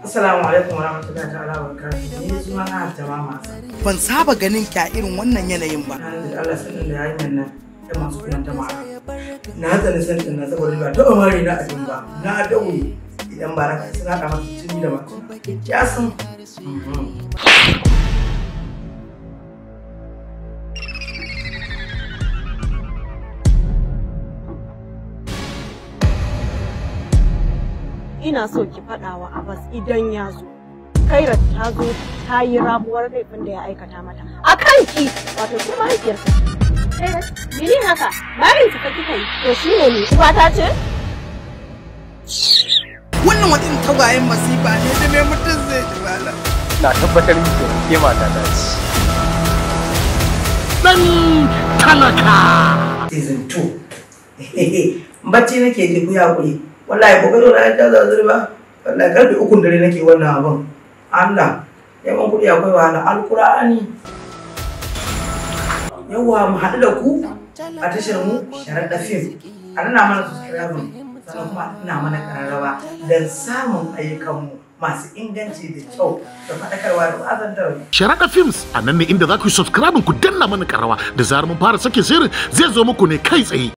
Assalamu alaikum wa rahmatullahi ta'ala wa barakatuhu. Ni suna na Jama'a Masa. ban saba ganin ki a irin wannan yanayin ba Na da Allah sanin da yayin nan ta masu kiran jama'a. Na tsani san na saboda ba ta umari na abin ba. Na daure idan ba raka suna da mata tuni da mata. Ya san. ina so ki faɗa wa Abbas idan ya zo. Kairat ta zo ta yi rabuwar laifin da ya aikata mata. A kanki wato ki mahaifiyarsa. Kairat, mene haka? Bayan ki ka kika yi. To shi ne ne uwa ta ce? wannan wani tagwayen masifa ne da mai mutum zai ji malam na tabbatar miki ke mata ta ce Dan talaka. Season 2. Bacci nake ji ku hakuri. Wallahi ko gado na ta zazuri ba. Wallahi karfe ukun dare nake wannan abin. Allah. Yawan kuɗi akwai wahala. Alkur'ani. Yawwa mu haɗu da ku a tashar mu sharaɗa fim. A nuna mana subscribe sannan kuma ina mana ƙararrawa don samun ayyukanmu masu inganci da kyau da faɗakarwa da wazantarwa. Sharaɗa Films a nan ne inda za ku yi subscribe ku danna mana karawa da zarar mun fara sake shirin zai zo muku ne kai tsaye.